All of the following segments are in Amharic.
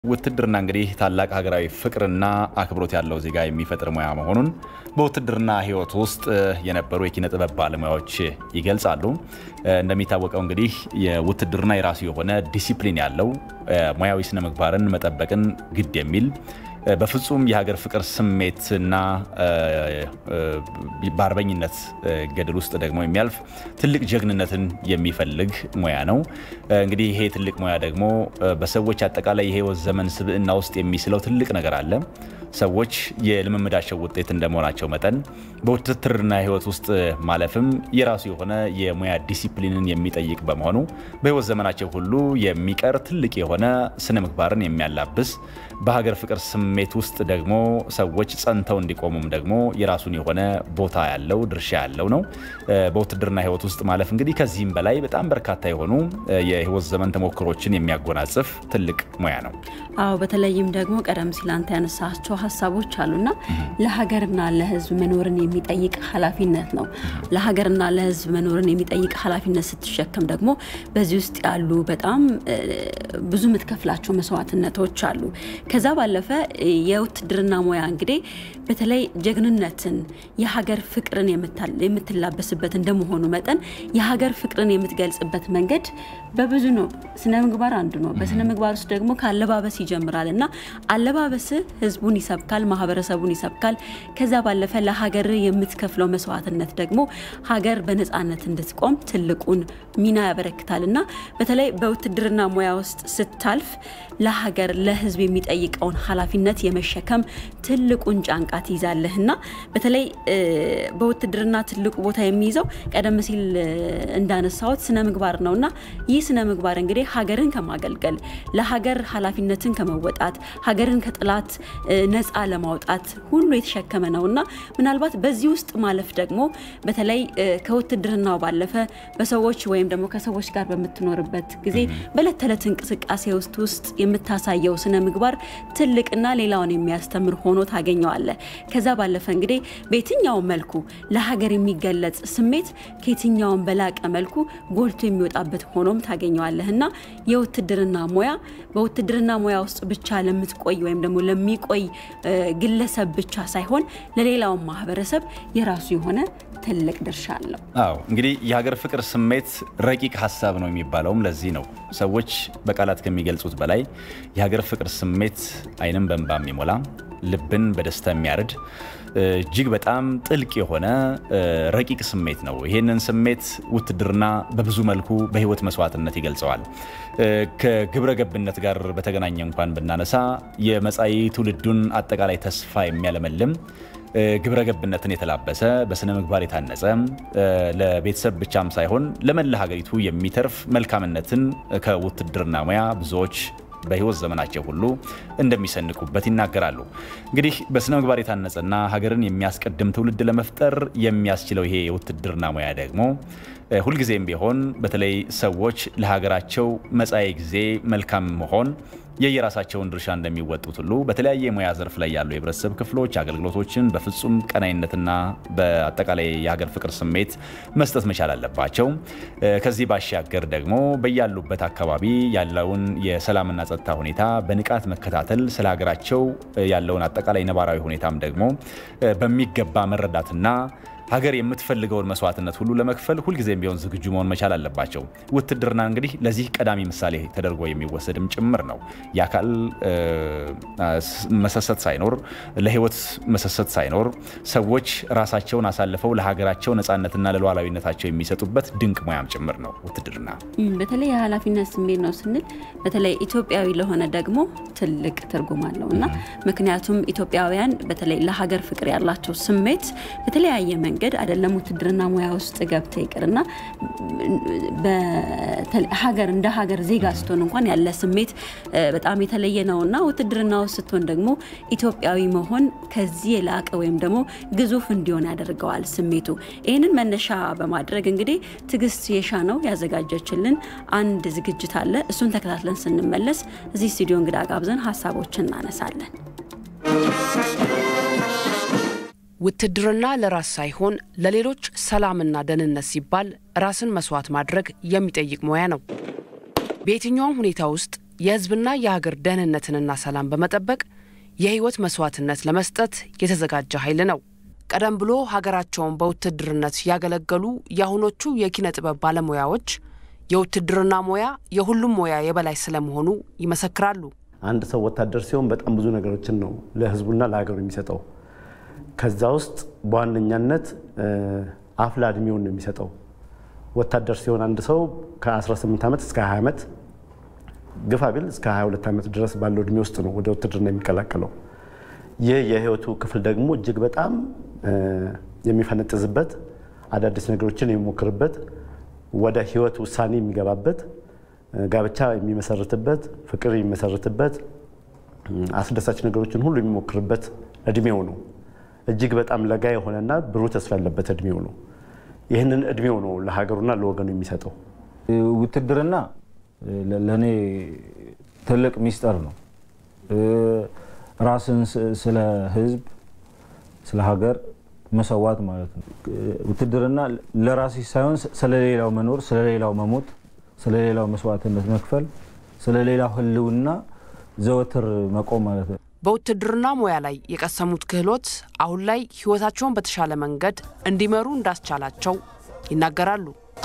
ውትድርና እንግዲህ ታላቅ ሀገራዊ ፍቅርና አክብሮት ያለው ዜጋ የሚፈጥር ሙያ መሆኑን በውትድርና ሕይወት ውስጥ የነበሩ የኪነ ጥበብ ባለሙያዎች ይገልጻሉ። እንደሚታወቀው እንግዲህ የውትድርና የራሱ የሆነ ዲሲፕሊን ያለው ሙያዊ ስነ ምግባርን መጠበቅን ግድ የሚል በፍጹም የሀገር ፍቅር ስሜትና በአርበኝነት ገድል ውስጥ ደግሞ የሚያልፍ ትልቅ ጀግንነትን የሚፈልግ ሙያ ነው። እንግዲህ ይሄ ትልቅ ሙያ ደግሞ በሰዎች አጠቃላይ የህይወት ዘመን ስብዕና ውስጥ የሚስለው ትልቅ ነገር አለ። ሰዎች የልምምዳቸው ውጤት እንደመሆናቸው መጠን በውትድርና ህይወት ውስጥ ማለፍም የራሱ የሆነ የሙያ ዲሲፕሊንን የሚጠይቅ በመሆኑ በህይወት ዘመናቸው ሁሉ የሚቀር ትልቅ የሆነ ስነ ምግባርን የሚያላብስ በሀገር ፍቅር ስሜት ውስጥ ደግሞ ሰዎች ጸንተው እንዲቆሙም ደግሞ የራሱን የሆነ ቦታ ያለው ድርሻ ያለው ነው። በውትድርና ህይወት ውስጥ ማለፍ እንግዲህ ከዚህም በላይ በጣም በርካታ የሆኑ የህይወት ዘመን ተሞክሮችን የሚያጎናጽፍ ትልቅ ሙያ ነው። አዎ በተለይም ደግሞ ቀደም ሲል አንተ ያነሳቸው ሀሳቦች አሉና ለሀገርና ለህዝብ መኖርን የሚጠይቅ ኃላፊነት ነው። ለሀገርና ለህዝብ መኖርን የሚጠይቅ ኃላፊነት ስትሸከም ደግሞ በዚህ ውስጥ ያሉ በጣም ብዙ የምትከፍላቸው መስዋዕትነቶች አሉ። ከዛ ባለፈ የውትድርና ሙያ እንግዲህ በተለይ ጀግንነትን የሀገር ፍቅርን የምትላበስበት እንደመሆኑ መጠን የሀገር ፍቅርን የምትገልጽበት መንገድ በብዙ ነው። ስነ ምግባር አንዱ ነው። በስነ ምግባር ውስጥ ደግሞ ከአለባበስ ይጀምራል እና አለባበስ ህዝቡን ይሰብካል፣ ማህበረሰቡን ይሰብካል። ከዛ ባለፈ ለሀገር የምትከፍለው መስዋዕትነት ደግሞ ሀገር በነፃነት እንድትቆም ትልቁን ሚና ያበረክታል እና በተለይ በውትድርና ሙያ ውስጥ ስታልፍ ለሀገር ለህዝብ የሚጠይቀውን ኃላፊነት የመሸከም ትልቁን ጫንቃ ትይዛለህ እና በተለይ በውትድርና ትልቁ ቦታ የሚይዘው ቀደም ሲል እንዳነሳሁት ስነ ምግባር ነው እና ይህ ስነ ምግባር እንግዲህ ሀገርን ከማገልገል ለሀገር ኃላፊነትን ከመወጣት ሀገርን ከጥላት ነፃ ለማውጣት ሁሉ የተሸከመ ነው እና ምናልባት በዚህ ውስጥ ማለፍ ደግሞ በተለይ ከውትድርናው ባለፈ በሰዎች ወይም ደግሞ ከሰዎች ጋር በምትኖርበት ጊዜ በዕለት ተዕለት እንቅስቃሴ ውስጥ ውስጥ የምታሳየው ስነ ምግባር ትልቅና ሌላውን የሚያስተምር ሆኖ ታገኘዋለህ። ከዛ ባለፈ እንግዲህ በየትኛውም መልኩ ለሀገር የሚገለጽ ስሜት ከየትኛውም በላቀ መልኩ ጎልቶ የሚወጣበት ሆኖም ታገኘዋለህ እና የውትድርና ሙያ በውትድርና ሙያ ውስጥ ብቻ ለምትቆይ ወይም ደግሞ ለሚቆይ ግለሰብ ብቻ ሳይሆን ለሌላውን ማህበረሰብ የራሱ የሆነ ትልቅ ድርሻ አለው። አዎ እንግዲህ የሀገር ፍቅር ስሜት ረቂቅ ሀሳብ ነው የሚባለውም ለዚህ ነው። ሰዎች በቃላት ከሚገልጹት በላይ የሀገር ፍቅር ስሜት ዓይንን በእንባ የሚሞላ ልብን በደስታ የሚያርድ እጅግ በጣም ጥልቅ የሆነ ረቂቅ ስሜት ነው። ይህንን ስሜት ውትድርና በብዙ መልኩ በህይወት መስዋዕትነት ይገልጸዋል። ከግብረ ገብነት ጋር በተገናኘ እንኳን ብናነሳ የመጻኢ ትውልዱን አጠቃላይ ተስፋ የሚያለመልም ግብረ ገብነትን የተላበሰ በስነ ምግባር የታነጸ ለቤተሰብ ብቻም ሳይሆን ለመላ ሀገሪቱ የሚተርፍ መልካምነትን ከውትድርና ሙያ ብዙዎች በህይወት ዘመናቸው ሁሉ እንደሚሰንቁበት ይናገራሉ። እንግዲህ በስነ ምግባር የታነጸና ሀገርን የሚያስቀድም ትውልድ ለመፍጠር የሚያስችለው ይሄ የውትድርና ሙያ ደግሞ ሁልጊዜም ቢሆን በተለይ ሰዎች ለሀገራቸው መጻኢ ጊዜ መልካም መሆን የየራሳቸውን ድርሻ እንደሚወጡት ሁሉ በተለያየ የሙያ ዘርፍ ላይ ያሉ የህብረተሰብ ክፍሎች አገልግሎቶችን በፍጹም ቀናይነትና በአጠቃላይ የሀገር ፍቅር ስሜት መስጠት መቻል አለባቸው። ከዚህ ባሻገር ደግሞ በያሉበት አካባቢ ያለውን የሰላምና ጸጥታ ሁኔታ በንቃት መከታተል፣ ስለ ሀገራቸው ያለውን አጠቃላይ ነባራዊ ሁኔታም ደግሞ በሚገባ መረዳትና ሀገር የምትፈልገውን መስዋዕትነት ሁሉ ለመክፈል ሁልጊዜም ቢሆን ዝግጁ መሆን መቻል አለባቸው። ውትድርና እንግዲህ ለዚህ ቀዳሚ ምሳሌ ተደርጎ የሚወሰድም ጭምር ነው። የአካል መሰሰት ሳይኖር፣ ለህይወት መሰሰት ሳይኖር ሰዎች ራሳቸውን አሳልፈው ለሀገራቸው ነፃነትና ለሉዓላዊነታቸው የሚሰጡበት ድንቅ ሙያም ጭምር ነው ውትድርና። በተለይ የኃላፊነት ስሜት ነው ስንል በተለይ ኢትዮጵያዊ ለሆነ ደግሞ ትልቅ ትርጉም አለው እና ምክንያቱም ኢትዮጵያውያን በተለይ ለሀገር ፍቅር ያላቸው ስሜት በተለያየ መንገድ መንገድ አይደለም ውትድርና ሙያ ውስጥ ገብተ ይቅርና ሀገር እንደ ሀገር ዜጋ ስትሆን እንኳን ያለ ስሜት በጣም የተለየ ነው እና ውትድርና ውስጥ ስትሆን ደግሞ ኢትዮጵያዊ መሆን ከዚህ የላቀ ወይም ደግሞ ግዙፍ እንዲሆን ያደርገዋል ስሜቱ። ይህንን መነሻ በማድረግ እንግዲህ ትዕግስት የሻ ነው ያዘጋጀችልን አንድ ዝግጅት አለ። እሱን ተከታትለን ስንመለስ እዚህ ስቱዲዮ እንግዳ ጋብዘን ሀሳቦችን እናነሳለን። ውትድርና ለራስ ሳይሆን ለሌሎች ሰላምና ደህንነት ሲባል ራስን መስዋዕት ማድረግ የሚጠይቅ ሙያ ነው። በየትኛውም ሁኔታ ውስጥ የሕዝብና የሀገር ደህንነትንና ሰላም በመጠበቅ የህይወት መስዋዕትነት ለመስጠት የተዘጋጀ ኃይል ነው። ቀደም ብሎ ሀገራቸውን በውትድርነት ያገለገሉ የአሁኖቹ የኪነ ጥበብ ባለሙያዎች የውትድርና ሙያ የሁሉም ሙያ የበላይ ስለመሆኑ ይመሰክራሉ። አንድ ሰው ወታደር ሲሆን በጣም ብዙ ነገሮችን ነው ለህዝቡና ለሀገሩ የሚሰጠው። ከዛ ውስጥ በዋነኛነት አፍላ እድሜውን ነው የሚሰጠው። ወታደር ሲሆን አንድ ሰው ከ18 ዓመት እስከ 20 ዓመት ግፋ ቢል እስከ 22 ዓመት ድረስ ባለው እድሜ ውስጥ ነው ወደ ውትድርና የሚቀላቀለው። ይህ የህይወቱ ክፍል ደግሞ እጅግ በጣም የሚፈነጥዝበት፣ አዳዲስ ነገሮችን የሚሞክርበት፣ ወደ ህይወት ውሳኔ የሚገባበት፣ ጋብቻ የሚመሰርትበት፣ ፍቅር የሚመሰርትበት፣ አስደሳች ነገሮችን ሁሉ የሚሞክርበት እድሜው ነው። እጅግ በጣም ለጋ የሆነና ብሩህ ተስፋ ያለበት እድሜው ነው። ይህንን እድሜው ነው ለሀገሩና ለወገኑ የሚሰጠው። ውትድርና ለእኔ ትልቅ ሚስጥር ነው። ራስን ስለ ህዝብ፣ ስለ ሀገር መሰዋት ማለት ነው። ውትድርና ለራስሽ ሳይሆን ስለሌላው መኖር፣ ስለሌላው መሞት፣ ስለሌላው መስዋዕትነት መክፈል፣ ስለሌላው ህልውና ዘወትር መቆም ማለት ነው። በውትድርና ሙያ ላይ የቀሰሙት ክህሎት አሁን ላይ ህይወታቸውን በተሻለ መንገድ እንዲመሩ እንዳስቻላቸው ይናገራሉ።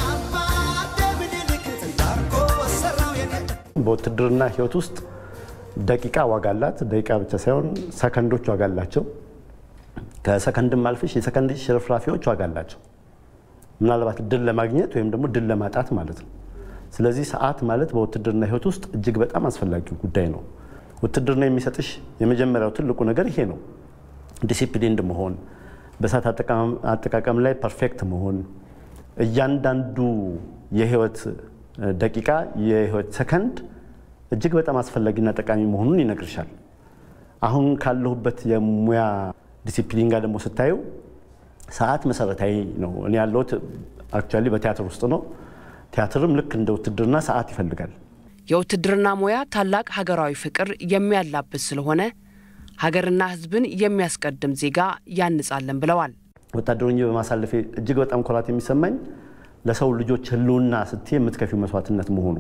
በውትድርና ህይወት ውስጥ ደቂቃ ዋጋ አላት። ደቂቃ ብቻ ሳይሆን ሰከንዶች ዋጋ አላቸው። ከሰከንድም አልፍሽ የሰከንድ ሽርፍራፊዎች ዋጋ አላቸው። ምናልባት ድል ለማግኘት ወይም ደግሞ ድል ለማጣት ማለት ነው። ስለዚህ ሰዓት ማለት በውትድርና ህይወት ውስጥ እጅግ በጣም አስፈላጊው ጉዳይ ነው። ውትድርና የሚሰጥሽ የመጀመሪያው ትልቁ ነገር ይሄ ነው። ዲሲፕሊንድ መሆን፣ በሰዓት አጠቃቀም ላይ ፐርፌክት መሆን፣ እያንዳንዱ የህይወት ደቂቃ የህይወት ሰከንድ እጅግ በጣም አስፈላጊና ጠቃሚ መሆኑን ይነግርሻል። አሁን ካለሁበት የሙያ ዲሲፕሊን ጋር ደግሞ ስታዩ ሰዓት መሰረታዊ ነው። እኔ ያለሁት አክቹዋሊ በቲያትር ውስጥ ነው። ቲያትርም ልክ እንደ ውትድርና ሰዓት ይፈልጋል። የውትድርና ሙያ ታላቅ ሀገራዊ ፍቅር የሚያላብስ ስለሆነ ሀገርና ህዝብን የሚያስቀድም ዜጋ ያንጻለን ብለዋል። ወታደር ሆኜ በማሳለፌ እጅግ በጣም ኩራት የሚሰማኝ ለሰው ልጆች ህልውና ስትይ የምትከፊው መስዋዕትነት መሆኑ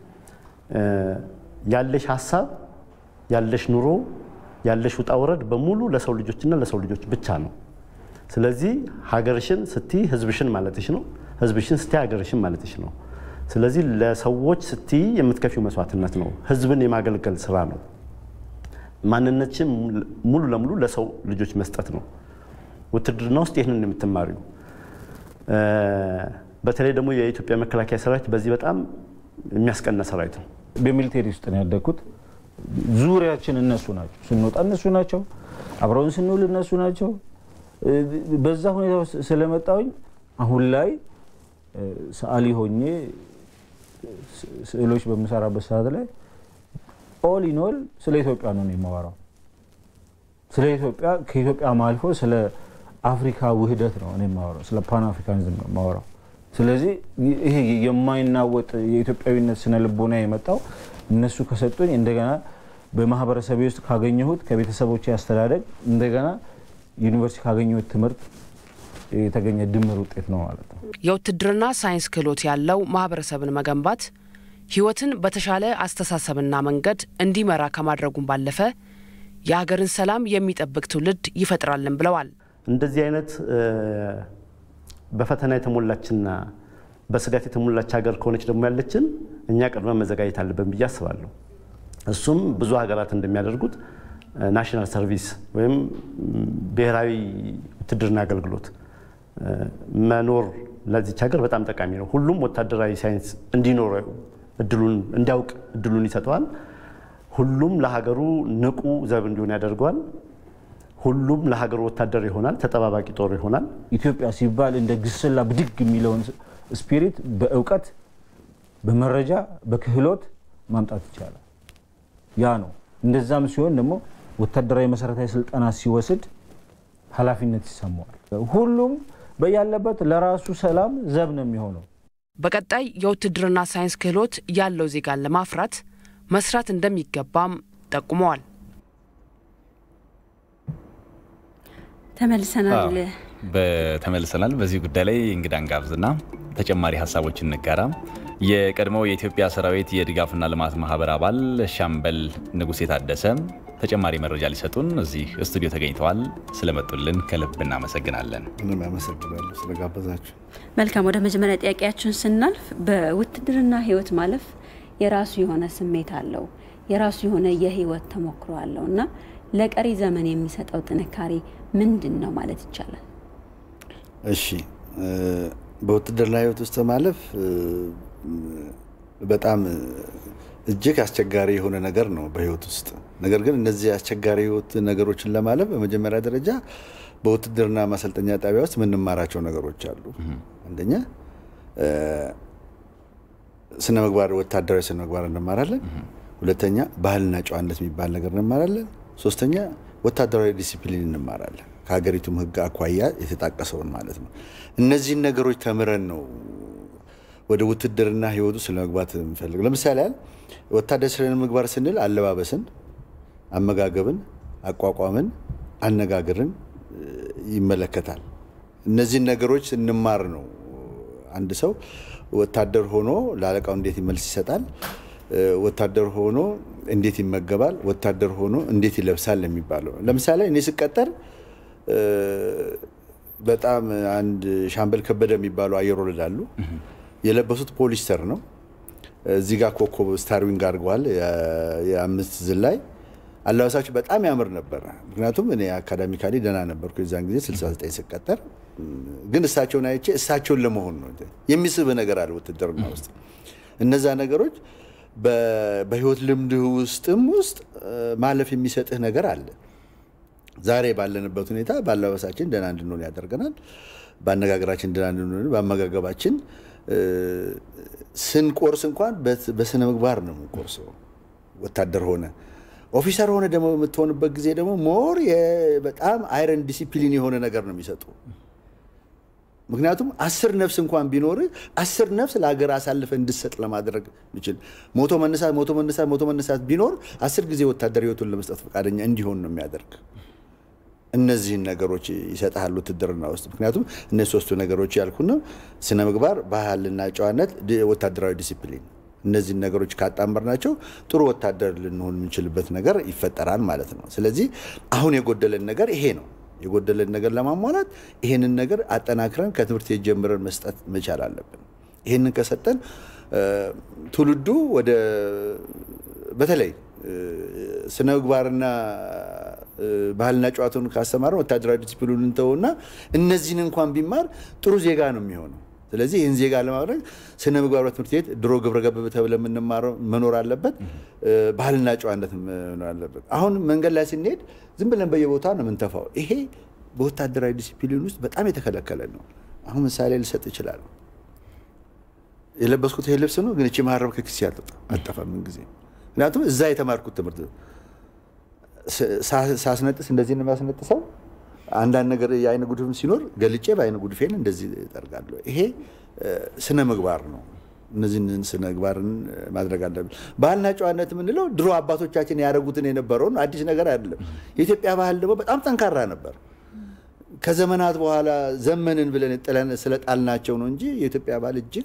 ያለሽ ሀሳብ ያለሽ ኑሮ ያለሽ ውጣ ውረድ በሙሉ ለሰው ልጆችና ለሰው ልጆች ብቻ ነው። ስለዚህ ሀገርሽን ስትይ ህዝብሽን ማለትሽ ነው። ህዝብሽን ስትይ ሀገርሽን ማለትሽ ነው። ስለዚህ ለሰዎች ስትይ የምትከፊው መስዋዕትነት ነው። ህዝብን የማገልገል ስራ ነው። ማንነትሽን ሙሉ ለሙሉ ለሰው ልጆች መስጠት ነው። ውትድርና ውስጥ ይህንን የምትማሪው በተለይ ደግሞ የኢትዮጵያ መከላከያ ሰራዊት በዚህ በጣም የሚያስቀና ሰራዊት ነው። በሚሊቴሪ ውስጥ ነው ያደግኩት። ዙሪያችን እነሱ ናቸው። ስንወጣ እነሱ ናቸው። አብረውን ስንውል እነሱ ናቸው። በዛ ሁኔታ ውስጥ ስለመጣሁኝ አሁን ላይ ሰዓሊ ሆኜ ስዕሎች በምሰራበት ሰዓት ላይ ኦል ኢን ኦል ስለ ኢትዮጵያ ነው የማወራው። ስለ ኢትዮጵያ ከኢትዮጵያ አልፎ ስለ አፍሪካ ውህደት ነው እኔ የማወራው። ስለ ፓን አፍሪካኒዝም ነው የማወራው። ስለዚህ ይሄ የማይናወጥ የኢትዮጵያዊነት ስነ ልቦና የመጣው እነሱ ከሰጡኝ እንደገና በማህበረሰቤ ውስጥ ካገኘሁት ከቤተሰቦች አስተዳደግ እንደገና ዩኒቨርሲቲ ካገኘሁት ትምህርት የተገኘ ድምር ውጤት ነው ማለት ነው። የውትድርና ሳይንስ ክህሎት ያለው ማህበረሰብን መገንባት ህይወትን በተሻለ አስተሳሰብና መንገድ እንዲመራ ከማድረጉም ባለፈ የሀገርን ሰላም የሚጠብቅ ትውልድ ይፈጥራልን ብለዋል። እንደዚህ አይነት በፈተና የተሞላችና በስጋት የተሞላች ሀገር ከሆነች ደግሞ ያለችን እኛ ቀድመን መዘጋጀት አለብን ብዬ አስባለሁ። እሱም ብዙ ሀገራት እንደሚያደርጉት ናሽናል ሰርቪስ ወይም ብሔራዊ ውትድርና አገልግሎት መኖር ለዚች ሀገር በጣም ጠቃሚ ነው። ሁሉም ወታደራዊ ሳይንስ እንዲኖረው እድሉን እንዲያውቅ እድሉን ይሰጠዋል። ሁሉም ለሀገሩ ንቁ ዘብ እንዲሆን ያደርገዋል። ሁሉም ለሀገሩ ወታደር ይሆናል፣ ተጠባባቂ ጦር ይሆናል። ኢትዮጵያ ሲባል እንደ ግስላ ብድግ የሚለውን ስፒሪት በእውቀት በመረጃ በክህሎት ማምጣት ይቻላል። ያ ነው። እንደዛም ሲሆን ደግሞ ወታደራዊ መሰረታዊ ስልጠና ሲወስድ ኃላፊነት ይሰማዋል። ሁሉም በያለበት ለራሱ ሰላም ዘብ ነው የሚሆነው። በቀጣይ የውትድርና ሳይንስ ክህሎት ያለው ዜጋን ለማፍራት መስራት እንደሚገባም ጠቁመዋል። ተመልሰናል። በተመልሰናል። በዚህ ጉዳይ ላይ እንግዳን ጋብዝና ተጨማሪ ሀሳቦችን እንጋራ። የቀድሞው የኢትዮጵያ ሰራዊት የድጋፍና ልማት ማህበር አባል ሻምበል ንጉሴ ታደሰ ተጨማሪ መረጃ ሊሰጡን እዚህ ስቱዲዮ ተገኝተዋል። ስለመጡልን ከልብ እናመሰግናለን። ምንም ያመሰግናለሁ ስለጋበዛችሁ። መልካም፣ ወደ መጀመሪያ ጥያቄያችን ስናልፍ በውትድርና ህይወት ማለፍ የራሱ የሆነ ስሜት አለው፣ የራሱ የሆነ የህይወት ተሞክሮ አለው እና ለቀሪ ዘመን የሚሰጠው ጥንካሬ ምንድን ነው ማለት ይቻላል? እሺ በውትድርና ህይወት ውስጥ ማለፍ በጣም እጅግ አስቸጋሪ የሆነ ነገር ነው በህይወት ውስጥ። ነገር ግን እነዚህ አስቸጋሪ ህይወት ነገሮችን ለማለፍ በመጀመሪያ ደረጃ በውትድርና ማሰልጠኛ ጣቢያ ውስጥ የምንማራቸው ነገሮች አሉ። አንደኛ ስነ ምግባር፣ ወታደራዊ ስነ ምግባር እንማራለን። ሁለተኛ ባህልና ጨዋነት የሚባል ነገር እንማራለን። ሶስተኛ ወታደራዊ ዲሲፕሊን እንማራለን። ከሀገሪቱም ህግ አኳያ የተጣቀሰውን ማለት ነው። እነዚህን ነገሮች ተምረን ነው ወደ ውትድርና ህይወቱ ስለ መግባት የምፈልግ። ለምሳሌ ያህል ወታደር ስነ ምግባር ስንል አለባበስን፣ አመጋገብን፣ አቋቋምን፣ አነጋገርን ይመለከታል። እነዚህን ነገሮች እንማር ነው አንድ ሰው ወታደር ሆኖ ለአለቃው እንዴት መልስ ይሰጣል፣ ወታደር ሆኖ እንዴት ይመገባል፣ ወታደር ሆኖ እንዴት ይለብሳል የሚባለው። ለምሳሌ እኔ ስቀጠር በጣም አንድ ሻምበል ከበደ የሚባሉ አየር ወለድ አሉ። የለበሱት ፖሊስተር ነው። እዚህ ጋር ኮከብ ስታርዊንግ አድርገዋል። የአምስት ዝላይ አለባበሳቸው በጣም ያምር ነበር። ምክንያቱም እኔ አካዳሚካሊ ደህና ነበርኩ የዛን ጊዜ 69 ስቀጠር። ግን እሳቸውን አይቼ እሳቸውን ለመሆን ነው የሚስብ ነገር አለ ውትድርና ውስጥ። እነዛ ነገሮች በህይወት ልምድህ ውስጥም ውስጥ ማለፍ የሚሰጥህ ነገር አለ። ዛሬ ባለንበት ሁኔታ በአለባበሳችን ደህና እንድንሆን ያደርገናል። በአነጋገራችን ደህና እንድንሆን፣ በአመጋገባችን ስንቆርስ እንኳን በስነ ምግባር ነው የምንቆርሰው። ወታደር ሆነ ኦፊሰር ሆነ ደግሞ የምትሆንበት ጊዜ ደግሞ ሞር በጣም አይረን ዲሲፕሊን የሆነ ነገር ነው የሚሰጡ። ምክንያቱም አስር ነፍስ እንኳን ቢኖር አስር ነፍስ ለሀገር አሳልፈ እንድሰጥ ለማድረግ ይችል ሞቶ መነሳት ሞቶ መነሳት ሞቶ መነሳት ቢኖር አስር ጊዜ ወታደር ህይወቱን ለመስጠት ፈቃደኛ እንዲሆን ነው የሚያደርግ። እነዚህን ነገሮች ይሰጥሃል ውትድርና ውስጥ። ምክንያቱም እነዚህ ሶስቱ ነገሮች ያልኩና ስነ ምግባር፣ ባህልና ጨዋነት፣ ወታደራዊ ዲሲፕሊን እነዚህን ነገሮች ካጣመርናቸው ጥሩ ወታደር ልንሆን የምንችልበት ነገር ይፈጠራል ማለት ነው። ስለዚህ አሁን የጎደለን ነገር ይሄ ነው። የጎደለን ነገር ለማሟላት ይሄንን ነገር አጠናክረን ከትምህርት ቤት ጀምረን መስጠት መቻል አለብን። ይሄንን ከሰጠን ትውልዱ ወደ በተለይ ስነ ምግባርና ባህልና ጨዋታውን ካስተማረን ወታደራዊ ዲሲፕሊኑን እንተውና እነዚህን እንኳን ቢማር ጥሩ ዜጋ ነው የሚሆነው። ስለዚህ ይህን ዜጋ ለማድረግ ስነ ምግባር ትምህርት ቤት ድሮ ግብረ ገብ ተብለ የምንማረው መኖር አለበት። ባህልና ጨዋነት መኖር አለበት። አሁን መንገድ ላይ ስንሄድ ዝም ብለን በየቦታ ነው የምንተፋው። ይሄ በወታደራዊ ዲሲፕሊን ውስጥ በጣም የተከለከለ ነው። አሁን ምሳሌ ልሰጥ ይችላል። የለበስኩት ይሄ ልብስ ነው፣ ግን እቺ መሀረብ ከኪሴ አልጠፋም ምን ጊዜ ምክንያቱም እዛ የተማርኩት ትምህርት ሳስነጥስ እንደዚህ ነው የሚያስነጥሰው። አንዳንድ ነገር የአይነ ጉድፍም ሲኖር ገልጬ በአይነ ጉድፌን እንደዚህ እጠርጋለሁ። ይሄ ስነ ምግባር ነው። እነዚህን ስነ ምግባርን ማድረግ አለብን። ባህልና ጨዋነት የምንለው ድሮ አባቶቻችን ያደረጉትን የነበረውን አዲስ ነገር አይደለም። የኢትዮጵያ ባህል ደግሞ በጣም ጠንካራ ነበር። ከዘመናት በኋላ ዘመንን ብለን ጥለን ስለጣልናቸው ነው እንጂ የኢትዮጵያ ባህል እጅግ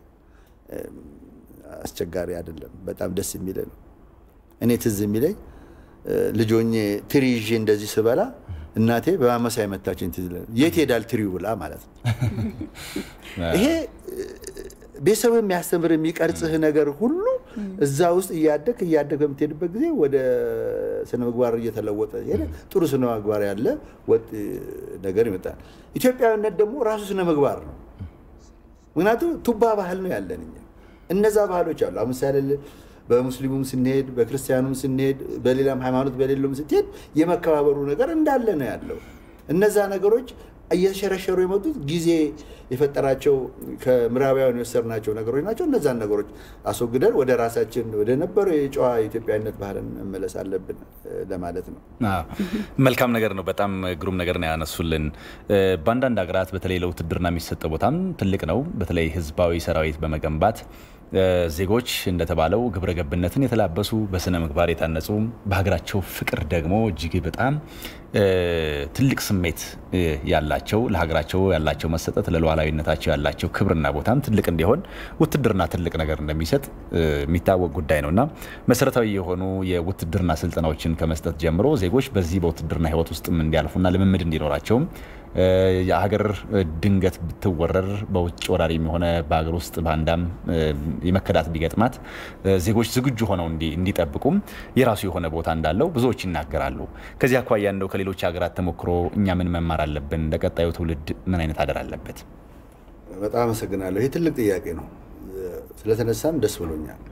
አስቸጋሪ አይደለም። በጣም ደስ የሚል ነው። እኔ ትዝ የሚለኝ ልጆኜ ትሪ ይዤ እንደዚህ ስበላ እናቴ በማመሳይ መታችን ትዝ ይለኛል። የት ሄዳል ትሪው ብላ ማለት ነው። ይሄ ቤተሰብ የሚያስተምር የሚቀርጽህ ነገር ሁሉ እዛ ውስጥ እያደግ እያደግ በምትሄድበት ጊዜ ወደ ስነ ምግባር እየተለወጠ ሄደ። ጥሩ ስነ ምግባር ያለ ወጥ ነገር ይመጣል። ኢትዮጵያዊነት ደግሞ ራሱ ስነ ምግባር ነው። ምክንያቱም ቱባ ባህል ነው ያለን እኛ እነዛ ባህሎች አሉ። አሁን ምሳሌ በሙስሊሙም ስንሄድ፣ በክርስቲያኑም ስንሄድ፣ በሌላም ሃይማኖት በሌለውም ስትሄድ የመከባበሩ ነገር እንዳለ ነው ያለው። እነዛ ነገሮች እየተሸረሸሩ የመጡት ጊዜ የፈጠራቸው ከምዕራባውያን የወሰድናቸው ነገሮች ናቸው። እነዛን ነገሮች አስወግደን ወደ ራሳችን ወደ ነበረው የጨዋ የኢትዮጵያዊነት ባህልን መመለስ አለብን ለማለት ነው። መልካም ነገር ነው። በጣም ግሩም ነገር ነው ያነሱልን። በአንዳንድ ሀገራት በተለይ ለውትድርና የሚሰጠው ቦታም ትልቅ ነው። በተለይ ህዝባዊ ሰራዊት በመገንባት ዜጎች እንደተባለው ግብረ ገብነትን የተላበሱ በስነ ምግባር የታነጹ በሀገራቸው ፍቅር ደግሞ እጅግ በጣም ትልቅ ስሜት ያላቸው ለሀገራቸው ያላቸው መሰጠት ለሉዓላዊነታቸው ያላቸው ክብርና ቦታም ትልቅ እንዲሆን ውትድርና ትልቅ ነገር እንደሚሰጥ የሚታወቅ ጉዳይ ነው እና መሰረታዊ የሆኑ የውትድርና ስልጠናዎችን ከመስጠት ጀምሮ ዜጎች በዚህ በውትድርና ሕይወት ውስጥም እንዲያልፉና ልምምድ እንዲኖራቸውም የሀገር ድንገት ብትወረር በውጭ ወራሪም የሆነ በሀገር ውስጥ ባንዳም የመከዳት ቢገጥማት ዜጎች ዝግጁ ሆነው እንዲጠብቁም የራሱ የሆነ ቦታ እንዳለው ብዙዎች ይናገራሉ። ከዚህ አኳያ እንደው ከሌሎች ሀገራት ተሞክሮ እኛ ምን መማር አለብን? ለቀጣዩ ትውልድ ምን አይነት አደር አለበት? በጣም አመሰግናለሁ። ይህ ትልቅ ጥያቄ ነው። ስለተነሳም ደስ ብሎኛል።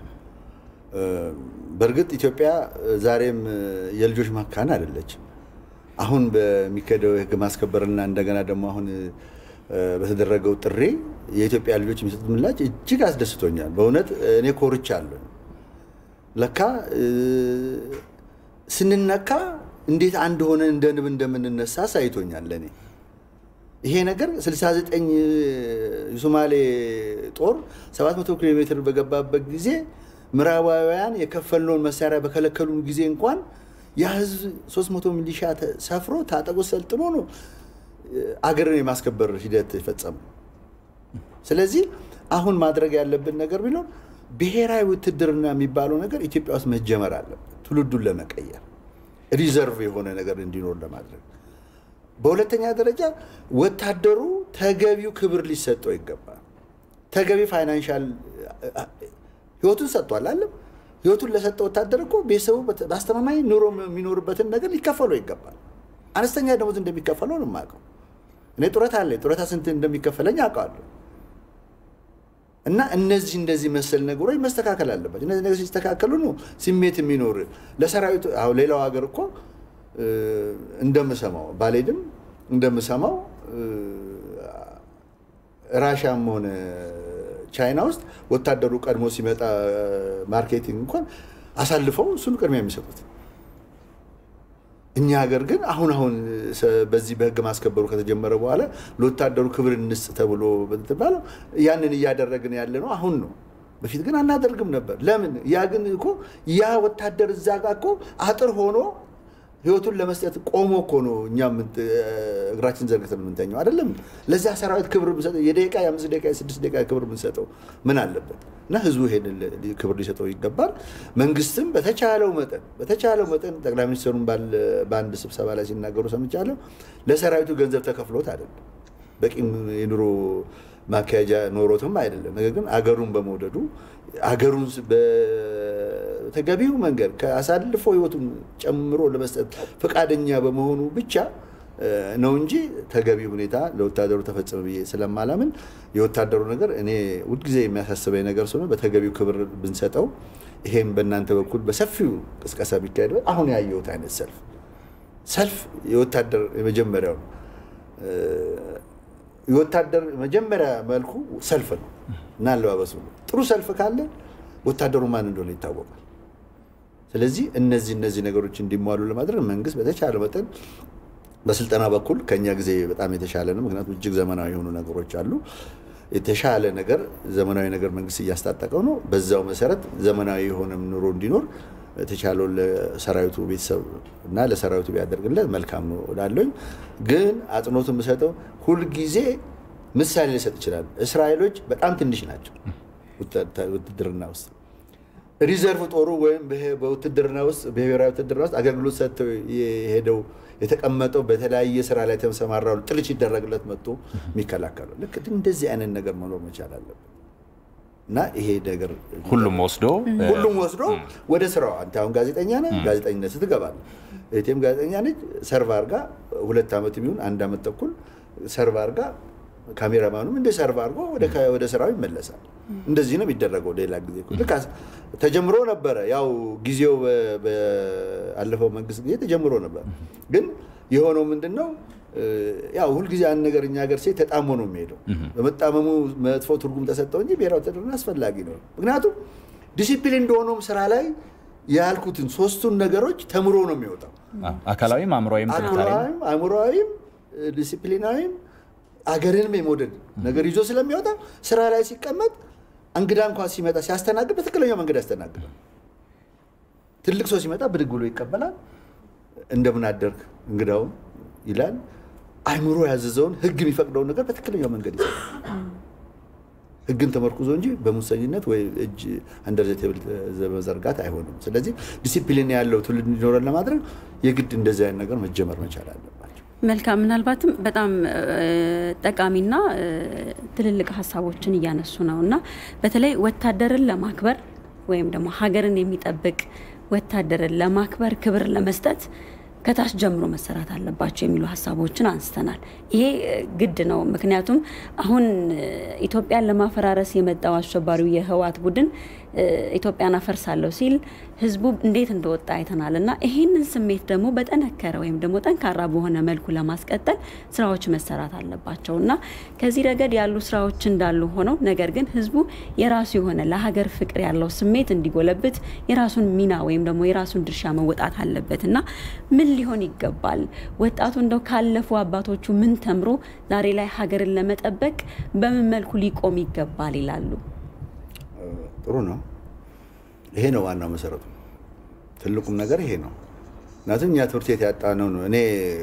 በእርግጥ ኢትዮጵያ ዛሬም የልጆች መካን አይደለችም። አሁን በሚካሄደው የህግ ማስከበርና እንደገና ደግሞ አሁን በተደረገው ጥሪ የኢትዮጵያ ልጆች የሚሰጡት ምላሽ እጅግ አስደስቶኛል። በእውነት እኔ ኮርቻለሁ። ለካ ስንነካ እንዴት አንድ ሆነን እንደ ንብ እንደምንነሳ ሳይቶኛል ለእኔ ይሄ ነገር 69 የሶማሌ ጦር 700 ኪሎ ሜትር በገባበት ጊዜ ምዕራባውያን የከፈልነውን መሳሪያ በከለከሉን ጊዜ እንኳን ያ ህዝብ 300 ሚሊሻ ሰፍሮ ታጠቁ ሰልጥኖ ነው አገርን የማስከበር ሂደት የፈጸመው። ስለዚህ አሁን ማድረግ ያለብን ነገር ቢኖር ብሔራዊ ውትድርና የሚባለው ነገር ኢትዮጵያ ውስጥ መጀመር አለበት፣ ትውልዱን ለመቀየር ሪዘርቭ የሆነ ነገር እንዲኖር ለማድረግ። በሁለተኛ ደረጃ ወታደሩ ተገቢው ክብር ሊሰጠው ይገባል። ተገቢ ፋይናንሻል ህይወቱን ሰጥቷል አለም ህይወቱን ለሰጠ ወታደር እኮ ቤተሰቡ በአስተማማኝ ኑሮ የሚኖርበትን ነገር ሊከፈለው ይገባል። አነስተኛ ደሞዝ እንደሚከፈለው ነው የማውቀው። እኔ ጡረታ አለኝ። ጡረታ ስንት እንደሚከፈለኝ አውቀዋለሁ። እና እነዚህ እንደዚህ መሰል ነገሮች መስተካከል አለባቸው። እነዚህ ነገሮች ሲስተካከሉ ነው ስሜት የሚኖር ለሰራዊቱ። አሁን ሌላው ሀገር እኮ እንደምሰማው ባልሄድም እንደምሰማው ራሻም ሆነ ቻይና ውስጥ ወታደሩ ቀድሞ ሲመጣ ማርኬቲንግ እንኳን አሳልፈው እሱን ቅድሚያ የሚሰጡት። እኛ ሀገር ግን አሁን አሁን በዚህ በህግ ማስከበሩ ከተጀመረ በኋላ ለወታደሩ ክብር እንስጥ ተብሎ ባለው ያንን እያደረግን ያለ ነው አሁን ነው። በፊት ግን አናደርግም ነበር። ለምን? ያ ግን እኮ ያ ወታደር እዛ ጋር እኮ አጥር ሆኖ ህይወቱን ለመስጠት ቆሞ እኮ ነው እኛ እግራችን ዘርግተን የምንተኘው አይደለም። ለዚያ ሰራዊት ክብር ብንሰጠው የደቂቃ የአምስት ደቂቃ የስድስት ደቂቃ ክብር ብንሰጠው ምን አለበት? እና ህዝቡ ይሄንን ክብር ሊሰጠው ይገባል። መንግስትም በተቻለው መጠን በተቻለው መጠን ጠቅላይ ሚኒስትሩን በአንድ ስብሰባ ላይ ሲናገሩ ሰምቻለሁ። ለሰራዊቱ ገንዘብ ተከፍሎት አይደለም በቂ የኑሮ ማካሄጃ ኖሮትም አይደለም። ነገር ግን አገሩን በመውደዱ አገሩን በተገቢው መንገድ ከአሳልፎ ህይወቱን ጨምሮ ለመስጠት ፈቃደኛ በመሆኑ ብቻ ነው እንጂ ተገቢ ሁኔታ ለወታደሩ ተፈጸመ ብዬ ስለማላምን የወታደሩ ነገር እኔ ሁልጊዜ የሚያሳስበኝ ነገር ስለሆነ በተገቢው ክብር ብንሰጠው፣ ይሄም በእናንተ በኩል በሰፊው ቅስቀሳ ቢካሄድ አሁን ያየሁት አይነት ሰልፍ ሰልፍ የወታደር የመጀመሪያው የወታደር መጀመሪያ መልኩ ሰልፍ ነው እና አለባበሱ ነው። ጥሩ ሰልፍ ካለ ወታደሩ ማን እንደሆነ ይታወቃል። ስለዚህ እነዚህ እነዚህ ነገሮች እንዲሟሉ ለማድረግ መንግስት በተቻለ መጠን በስልጠና በኩል ከኛ ጊዜ በጣም የተሻለ ነው። ምክንያቱም እጅግ ዘመናዊ የሆኑ ነገሮች አሉ። የተሻለ ነገር ዘመናዊ ነገር መንግስት እያስታጠቀው ነው። በዛው መሰረት ዘመናዊ የሆነም ኑሮ እንዲኖር የተቻለውን ለሰራዊቱ ቤተሰብ እና ለሰራዊቱ ቢያደርግለት መልካም ነው እላለሁኝ። ግን አጽንኦት የምሰጠው ሁልጊዜ ምሳሌ ሊሰጥ ይችላል። እስራኤሎች በጣም ትንሽ ናቸው ውትድርና ውስጥ ሪዘርቭ ጦሩ ወይም በውትድርና ውስጥ በብሔራዊ ውትድርና ውስጥ አገልግሎት ሰጥተው የሄደው የተቀመጠው በተለያየ ስራ ላይ ተሰማራው ጥልች ይደረግለት መጥቶ የሚከላከሉ ልክ እንደዚህ አይነት ነገር መኖር መቻል አለበት እና ይሄ ነገር ሁሉም ወስዶ ሁሉም ወስዶ ወደ ስራው አንተ አሁን ጋዜጠኛ ነህ፣ ጋዜጠኝነት ስትገባለህ። እህቴም ጋዜጠኛ ነች። ሰርቭ አድርጋ ሁለት ዓመት የሚሆን አንድ ዓመት ተኩል ሰርቭ አድርጋ ካሜራማኑም እንደ ሰርቭ አድርጎ ወደ ስራው ይመለሳል። እንደዚህ ነው የሚደረገው። ሌላ ጊዜ ልክ ተጀምሮ ነበረ። ያው ጊዜው በአለፈው መንግስት ጊዜ ተጀምሮ ነበር። ግን የሆነው ምንድን ነው? ያው ሁልጊዜ አንድ ነገር እኛ ሀገር ሴት ተጣሞ ነው የሚሄደው። በመጣመሙ መጥፎ ትርጉም ተሰጠው እንጂ ብሔራዊ ውትድርና አስፈላጊ ነው። ምክንያቱም ዲሲፕሊን እንደሆነውም ስራ ላይ ያልኩትን ሶስቱን ነገሮች ተምሮ ነው የሚወጣው። አካላዊም፣ አእምሯዊም አካላዊም፣ አእምሯዊም፣ ዲሲፕሊናዊም አገርንም የመውደድ ነገር ይዞ ስለሚወጣ ስራ ላይ ሲቀመጥ እንግዳ እንኳን ሲመጣ ሲያስተናግድ በትክክለኛው መንገድ ያስተናግዳል። ትልቅ ሰው ሲመጣ ብድግ ብሎ ይቀበላል። እንደምን አደርክ እንግዳውን ይላል። አይምሮ ያዘዘውን ህግ የሚፈቅደውን ነገር በትክክለኛው መንገድ ይሰራል። ህግን ተመርኩዞ እንጂ በሙሰኝነት ወይ እጅ አንደር ዘ ቴብል መዘርጋት አይሆንም። ስለዚህ ዲሲፕሊን ያለው ትውልድ እንዲኖረን ለማድረግ የግድ እንደዚህ አይነት ነገር መጀመር መቻል አለባቸው። መልካም። ምናልባትም በጣም ጠቃሚና ትልልቅ ሀሳቦችን እያነሱ ነው እና በተለይ ወታደርን ለማክበር ወይም ደግሞ ሀገርን የሚጠብቅ ወታደርን ለማክበር ክብር ለመስጠት ከታች ጀምሮ መሰራት አለባቸው የሚሉ ሀሳቦችን አንስተናል። ይሄ ግድ ነው። ምክንያቱም አሁን ኢትዮጵያን ለማፈራረስ የመጣው አሸባሪው የህወሓት ቡድን ኢትዮጵያን አፈርሳለሁ ሲል ህዝቡ እንዴት እንደወጣ አይተናል እና ይህንን ስሜት ደግሞ በጠነከረ ወይም ደግሞ ጠንካራ በሆነ መልኩ ለማስቀጠል ስራዎች መሰራት አለባቸው እና ከዚህ ረገድ ያሉ ስራዎች እንዳሉ ሆነው ነገር ግን ህዝቡ የራሱ የሆነ ለሀገር ፍቅር ያለው ስሜት እንዲጎለብት የራሱን ሚና ወይም ደግሞ የራሱን ድርሻ መወጣት አለበት እና ምን ሊሆን ይገባል? ወጣቱ እንደው ካለፉ አባቶቹ ምን ተምሮ ዛሬ ላይ ሀገርን ለመጠበቅ በምን መልኩ ሊቆም ይገባል ይላሉ? ጥሩ ነው። ይሄ ነው ዋናው መሰረቱ። ትልቁም ነገር ይሄ ነው። ምክንያቱም እኛ ትምህርት ቤት ያጣነው ነው። እኔ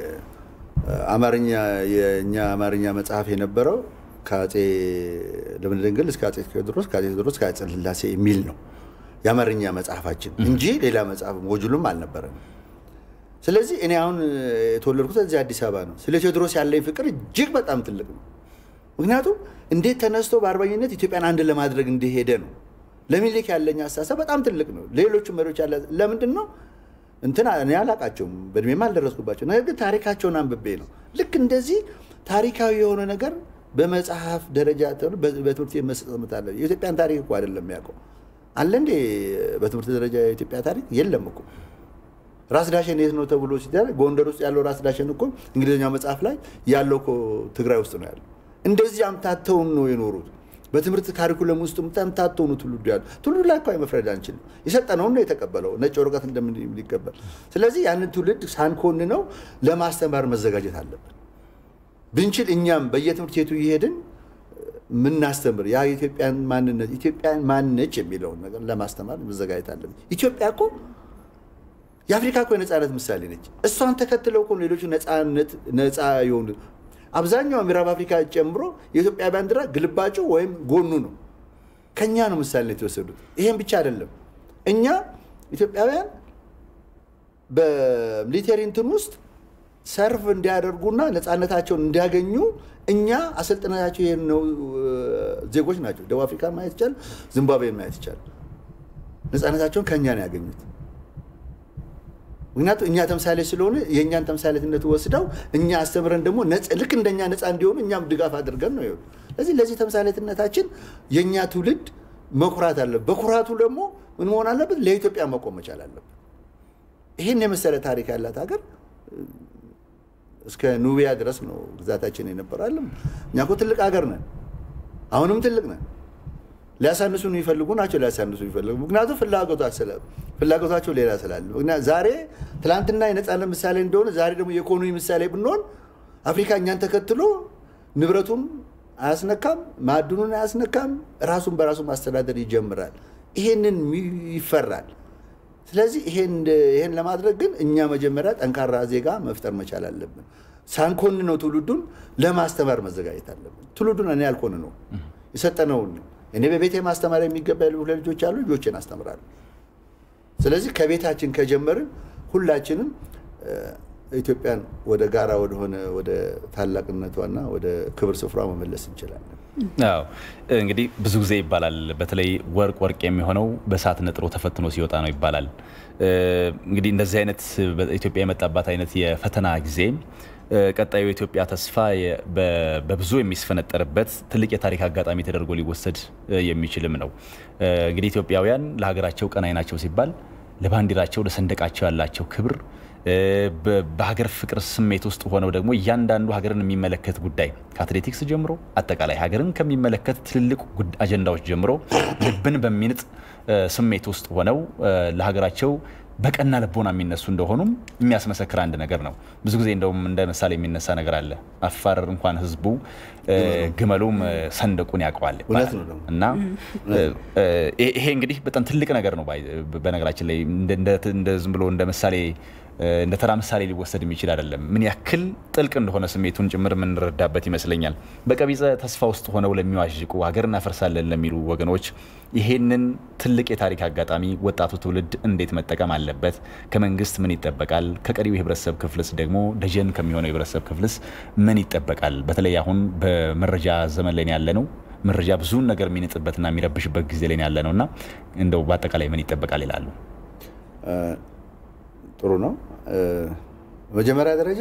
አማርኛ የእኛ አማርኛ መጽሐፍ የነበረው ከአፄ ልብነ ድንግል እስከ አፄ ቴዎድሮስ ከአፄ ቴዎድሮስ ከአፄ ሥላሴ የሚል ነው የአማርኛ መጽሐፋችን እንጂ ሌላ መጽሐፍ ሞጁሉም አልነበረንም። ስለዚህ እኔ አሁን የተወለድኩት እዚህ አዲስ አበባ ነው። ስለ ቴዎድሮስ ያለኝ ፍቅር እጅግ በጣም ትልቅ ነው። ምክንያቱም እንዴት ተነስቶ በአርበኝነት ኢትዮጵያን አንድ ለማድረግ እንደሄደ ነው። ለሚኒሊክ ያለኝ አስተሳሰብ በጣም ትልቅ ነው። ሌሎቹ መሪዎች ያለ ለምንድን ነው እንትን እኔ አላቃቸውም፣ በእድሜም አልደረስኩባቸው። ነገር ግን ታሪካቸውን አንብቤ ነው። ልክ እንደዚህ ታሪካዊ የሆነ ነገር በመጽሐፍ ደረጃ በትምህርት ቤት መሰጠት አለ። የኢትዮጵያን ታሪክ እኮ አይደለም የሚያውቀው አለ እንዴ? በትምህርት ደረጃ የኢትዮጵያ ታሪክ የለም እኮ። ራስ ዳሸን የት ነው ተብሎ ሲደረግ ጎንደር ውስጥ ያለው ራስ ዳሸን እኮ እንግሊዝኛው መጽሐፍ ላይ ያለው እኮ ትግራይ ውስጥ ነው ያለው። እንደዚህ አምታተውን ነው የኖሩት። በትምህርት ካሪኩለም ውስጥ አምታተው ነው ትውልዱ ያሉ። ትውልዱ ላይ እኮ መፍረድ አንችልም። የሰጠነውን ነው የተቀበለው፣ ነጭ ወረቀት እንደሚቀበል። ስለዚህ ያንን ትውልድ ሳንኮንነው ለማስተማር መዘጋጀት አለብን። ብንችል እኛም በየትምህርት ቤቱ እየሄድን ምናስተምር ያ የኢትዮጵያን ማንነት ኢትዮጵያን ማንነች የሚለውን ነገር ለማስተማር መዘጋጀት አለብን። ኢትዮጵያ እኮ የአፍሪካ እኮ የነፃነት ምሳሌ ነች። እሷን ተከትለው እኮ ሌሎቹ ነፃነት ነፃ የሆኑ አብዛኛው ምዕራብ አፍሪካ ጨምሮ የኢትዮጵያ ባንዲራ ግልባጩ ወይም ጎኑ ነው። ከኛ ነው ምሳሌ የተወሰዱት። ይሄን ብቻ አይደለም። እኛ ኢትዮጵያውያን በሚሊቴሪ እንትን ውስጥ ሰርቭ እንዲያደርጉና ነፃነታቸውን እንዲያገኙ እኛ አሰልጥናቸው የሄድነው ዜጎች ናቸው። ደቡብ አፍሪካን ማየት ይቻላል፣ ዚምባብዌን ማየት ይቻላል። ነፃነታቸውን ከእኛ ነው ያገኙት። ምክንያቱም እኛ ተምሳሌ ስለሆነ የእኛን ተምሳሌትነት ወስደው እኛ አስተምረን ደግሞ ልክ እንደኛ ነፃ እንዲሆኑ እኛም ድጋፍ አድርገን ነው ይኸው። ስለዚህ ለዚህ ተምሳሌትነታችን የእኛ ትውልድ መኩራት አለበት። በኩራቱ ደግሞ ምን መሆን አለበት? ለኢትዮጵያ መቆም መቻል አለበት። ይህን የመሰለ ታሪክ ያላት ሀገር እስከ ኑቢያ ድረስ ነው ግዛታችን የነበራለም። እኛ እኮ ትልቅ ሀገር ነን፣ አሁንም ትልቅ ነን። ሊያሳንሱን የሚፈልጉ ናቸው። ሊያሳንሱ የሚፈልጉ ምክንያቱም ፍላጎታቸው ሌላ ስላለ ዛሬ ትላንትና የነፃነት ምሳሌ እንደሆነ ዛሬ ደግሞ የኢኮኖሚ ምሳሌ ብንሆን አፍሪካ እኛን ተከትሎ ንብረቱን አያስነካም፣ ማዕድኑን አያስነካም፣ ራሱን በራሱ ማስተዳደር ይጀምራል። ይሄንን ይፈራል። ስለዚህ ይሄን ለማድረግ ግን እኛ መጀመሪያ ጠንካራ ዜጋ መፍጠር መቻል አለብን። ሳንኮን ነው ትውልዱን ለማስተማር መዘጋጀት አለብን። ትውልዱን እኔ ያልኮን ነው የሰጠነውን እኔ በቤቴ ማስተማር የሚገባ ልጆች አሉ፣ ልጆችን አስተምራለሁ። ስለዚህ ከቤታችን ከጀመርን ሁላችንም ኢትዮጵያን ወደ ጋራ ወደሆነ ወደ ታላቅነቷና ወደ ክብር ስፍራ መመለስ እንችላለን። አዎ እንግዲህ ብዙ ጊዜ ይባላል፣ በተለይ ወርቅ ወርቅ የሚሆነው በእሳት ነጥሮ ተፈትኖ ሲወጣ ነው ይባላል። እንግዲህ እንደዚህ አይነት ኢትዮጵያ የመጣባት አይነት የፈተና ጊዜ ቀጣዩ የኢትዮጵያ ተስፋ በብዙ የሚስፈነጠርበት ትልቅ የታሪክ አጋጣሚ ተደርጎ ሊወሰድ የሚችልም ነው። እንግዲህ ኢትዮጵያውያን ለሀገራቸው ቀናይ ናቸው ሲባል ለባንዲራቸው፣ ለሰንደቃቸው ያላቸው ክብር በሀገር ፍቅር ስሜት ውስጥ ሆነው ደግሞ እያንዳንዱ ሀገርን የሚመለከት ጉዳይ ከአትሌቲክስ ጀምሮ አጠቃላይ ሀገርን ከሚመለከት ትልልቅ አጀንዳዎች ጀምሮ ልብን በሚንጥ ስሜት ውስጥ ሆነው ለሀገራቸው በቀና ልቦና የሚነሱ እንደሆኑም የሚያስመሰክር አንድ ነገር ነው። ብዙ ጊዜ እንደውም እንደ ምሳሌ የሚነሳ ነገር አለ። አፋር እንኳን ህዝቡ ግመሉም ሰንደቁን ያውቀዋል እውነት ነው ደግሞ። እና ይሄ እንግዲህ በጣም ትልቅ ነገር ነው። በነገራችን ላይ እንደ ዝም ብሎ እንደ ምሳሌ እንደ ተራ ምሳሌ ሊወሰድ የሚችል አይደለም። ምን ያክል ጥልቅ እንደሆነ ስሜቱን ጭምር የምንረዳበት ይመስለኛል። በቀቢጸ ተስፋ ውስጥ ሆነው ለሚዋዥቁ ሀገር እናፈርሳለን ለሚሉ ወገኖች ይሄንን ትልቅ የታሪክ አጋጣሚ ወጣቱ ትውልድ እንዴት መጠቀም አለበት? ከመንግስት ምን ይጠበቃል? ከቀሪው የህብረተሰብ ክፍልስ ደግሞ ደጀን ከሚሆነው የህብረተሰብ ክፍልስ ምን ይጠበቃል? በተለይ አሁን በመረጃ ዘመን ላይ ያለ ነው። መረጃ ብዙን ነገር የሚንጥበትና የሚረብሽበት ጊዜ ላይ ያለ ነው እና እንደው በአጠቃላይ ምን ይጠበቃል ይላሉ? ጥሩ ነው። መጀመሪያ ደረጃ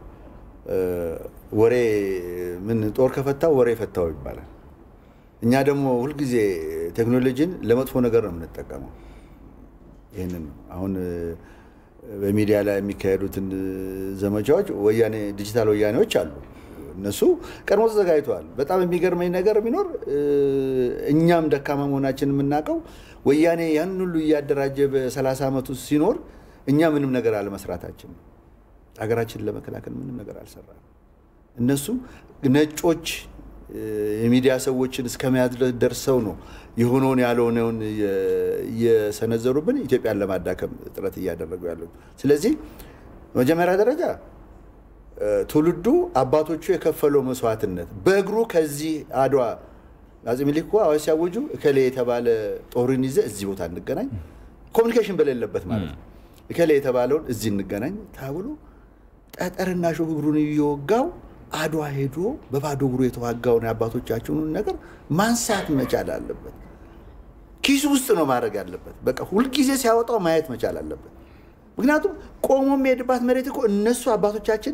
ወሬ ምን ጦር ከፈታው ወሬ ፈታው ይባላል። እኛ ደግሞ ሁልጊዜ ቴክኖሎጂን ለመጥፎ ነገር ነው የምንጠቀመው። ይህንን ነው አሁን በሚዲያ ላይ የሚካሄዱትን ዘመቻዎች ወያኔ ዲጂታል ወያኔዎች አሉ። እነሱ ቀድሞ ተዘጋጅተዋል። በጣም የሚገርመኝ ነገር ቢኖር እኛም ደካማ መሆናችን የምናውቀው ወያኔ ያን ሁሉ እያደራጀ በ30 ዓመቱ ሲኖር እኛ ምንም ነገር አለመስራታችን ነው። ሀገራችንን ለመከላከል ምንም ነገር አልሰራም። እነሱ ነጮች የሚዲያ ሰዎችን እስከ መያዝ ደርሰው ነው የሆነውን ያልሆነውን እየሰነዘሩብን ኢትዮጵያን ለማዳከም ጥረት እያደረጉ ያሉት። ስለዚህ መጀመሪያ ደረጃ ትውልዱ አባቶቹ የከፈለው መስዋዕትነት በእግሩ ከዚህ አድዋ አፄ ምኒልክ እኮ አዋጅ ሲያወጁ እከሌ የተባለ ጦርን ይዘህ እዚህ ቦታ እንገናኝ፣ ኮሚኒኬሽን በሌለበት ማለት ነው እከሌ የተባለውን እዚህ እንገናኝ ተብሎ ጠጠርና ሾህ እግሩን እየወጋው አድዋ ሄዶ በባዶ እግሩ የተዋጋውን የአባቶቻችንን ነገር ማንሳት መቻል አለበት። ኪሱ ውስጥ ነው ማድረግ ያለበት። በቃ ሁልጊዜ ሲያወጣው ማየት መቻል አለበት። ምክንያቱም ቆሞ የሚሄድባት መሬት እኮ እነሱ አባቶቻችን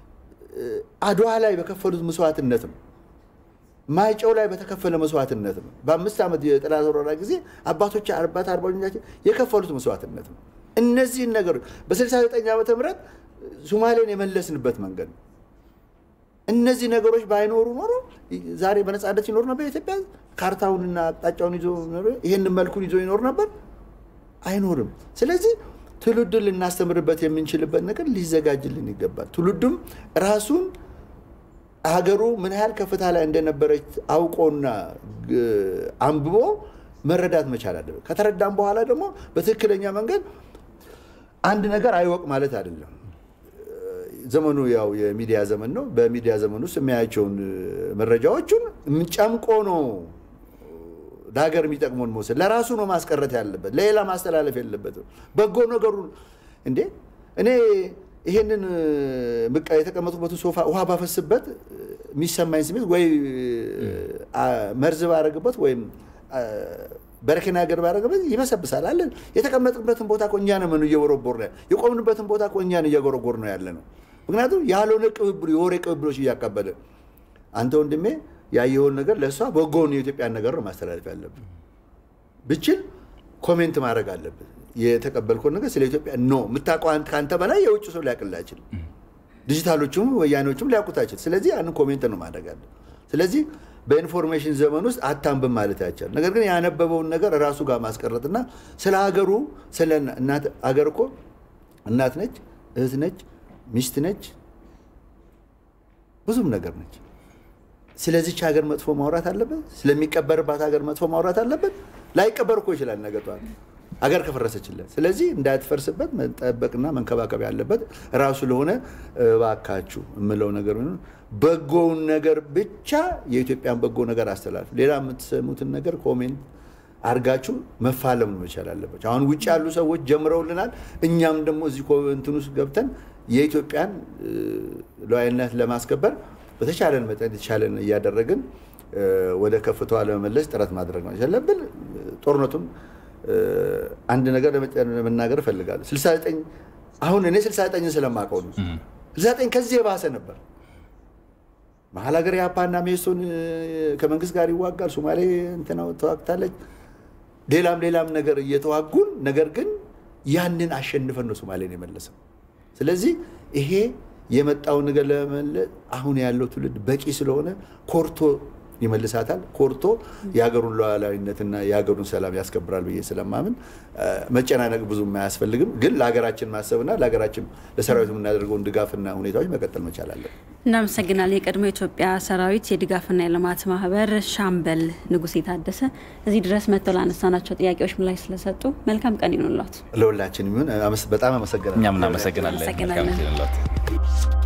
አድዋ ላይ በከፈሉት መስዋዕትነት ነው። ማይጨው ላይ በተከፈለ መስዋዕትነት ነው። በአምስት ዓመት የጠላት ወረራ ጊዜ አባቶች አባት አርበኞቻችን የከፈሉት መስዋዕትነት ነው። እነዚህን ነገሮች በ69 ዓመተ ምህረት ሶማሌን የመለስንበት መንገድ ነው። እነዚህ ነገሮች ባይኖሩ ኖሮ ዛሬ በነፃነት ይኖር ነበር ኢትዮጵያ። ካርታውንና አቅጣጫውን ይዞ ይህን መልኩን ይዞ ይኖር ነበር? አይኖርም። ስለዚህ ትውልዱን ልናስተምርበት የምንችልበት ነገር ሊዘጋጅልን ይገባል። ትውልዱም ራሱን ሀገሩ ምን ያህል ከፍታ ላይ እንደነበረች አውቆና አንብቦ መረዳት መቻል አለበት። ከተረዳም በኋላ ደግሞ በትክክለኛ መንገድ አንድ ነገር አይወቅ ማለት አይደለም። ዘመኑ ያው የሚዲያ ዘመን ነው። በሚዲያ ዘመን ውስጥ የሚያያቸውን መረጃዎቹን ጨምቆ ነው ለሀገር የሚጠቅመውን መውሰድ። ለራሱ ነው ማስቀረት ያለበት፣ ለሌላ ማስተላለፍ የለበትም። በጎ ነገሩን እንዴ እኔ ይሄንን በቃ የተቀመጡበትን ሶፋ ውሃ ባፈስበት የሚሰማኝ ስሜት ወይ መርዝ ባረግበት ወይም በረኪና ገር ባረግበት ይበሰብሳል አለን። የተቀመጥንበትን ቦታ እኮ እኛ ነን እየቦረቦር ነው የቆምንበትን ቦታ እኮ እኛን እየጎረጎር ነው ያለ ነው። ምክንያቱም ያልሆነ ቅብብሎ የወሬ ቅብብሎች እያቀበለ አንተ ወንድሜ ያየኸውን ነገር ለእሷ በጎውን የኢትዮጵያን ነገር ነው ማስተላለፍ ያለብን። ብችል ኮሜንት ማድረግ አለብን። የተቀበልከውን ነገር ስለ ኢትዮጵያ ኖ የምታውቀው ከአንተ በላይ የውጭ ሰው ሊያውቅልህ አይችልም። ዲጂታሎቹም ወያኔዎቹም ሊያውቁት አይችል። ስለዚህ ያንን ኮሜንት ነው ማድረግ አለ። ስለዚህ በኢንፎርሜሽን ዘመን ውስጥ አታንብብ ማለት አይቻል። ነገር ግን ያነበበውን ነገር ራሱ ጋር ማስቀረጥና ስለ ሀገሩ ስለ እናት ሀገር እኮ እናት ነች፣ እህት ነች፣ ሚስት ነች፣ ብዙም ነገር ነች። ስለዚች ሀገር መጥፎ ማውራት አለበት። ስለሚቀበርባት ሀገር መጥፎ ማውራት አለበት። ላይቀበር እኮ ይችላል ነገ ጠዋት ሀገር ከፈረሰችለት። ስለዚህ እንዳትፈርስበት መጠበቅና መንከባከብ ያለበት ራሱ ለሆነ እባካችሁ የምለው ነገር ቢኖር በጎውን ነገር ብቻ የኢትዮጵያን በጎ ነገር አስተላልፍ። ሌላ የምትሰሙትን ነገር ኮሜንት አርጋችሁ መፋለም ነው መቻል አለባቸው። አሁን ውጭ ያሉ ሰዎች ጀምረውልናል። እኛም ደግሞ እዚህ እንትን ውስጥ ገብተን የኢትዮጵያን ሉዓላዊነት ለማስከበር በተቻለን መጠን የተቻለን እያደረግን ወደ ከፍታዋ ለመመለስ ጥረት ማድረግ ነው ያለብን። ጦርነቱን አንድ ነገር ለመናገር እፈልጋለሁ። 69 አሁን እኔ 69 ስለማውቀው ነው። 69 ከዚህ የባሰ ነበር። መሀል ሀገር የአፓና ሜሶን ከመንግስት ጋር ይዋጋል። ሶማሌ እንትና ተዋግታለች። ሌላም ሌላም ነገር እየተዋጉን ነገር ግን ያንን አሸንፈን ነው ሶማሌን የመለሰው። ስለዚህ ይሄ የመጣውን ነገር ለመመለስ አሁን ያለው ትውልድ በቂ ስለሆነ ኮርቶ ይመልሳታል። ኮርቶ የሀገሩን ሉዓላዊነትና የሀገሩን ሰላም ያስከብራል ብዬ ስለማምን መጨናነቅ ብዙም አያስፈልግም። ግን ለሀገራችን ማሰብና ለሀገራችን ለሰራዊቱ የምናደርገውን ድጋፍና ሁኔታዎች መቀጠል መቻል አለን። እናመሰግናለን። የቀድሞ የኢትዮጵያ ሰራዊት የድጋፍና የልማት ማህበር ሻምበል ንጉሴ ታደሰ እዚህ ድረስ መጥተው ላነሳናቸው ጥያቄዎች ምላሽ ስለሰጡ መልካም ቀን ይኑላት። ለሁላችን ይሁን። በጣም አመሰግናለሁ። እኛም እናመሰግናለን። መልካም ጊዜ ይሁንልዎት።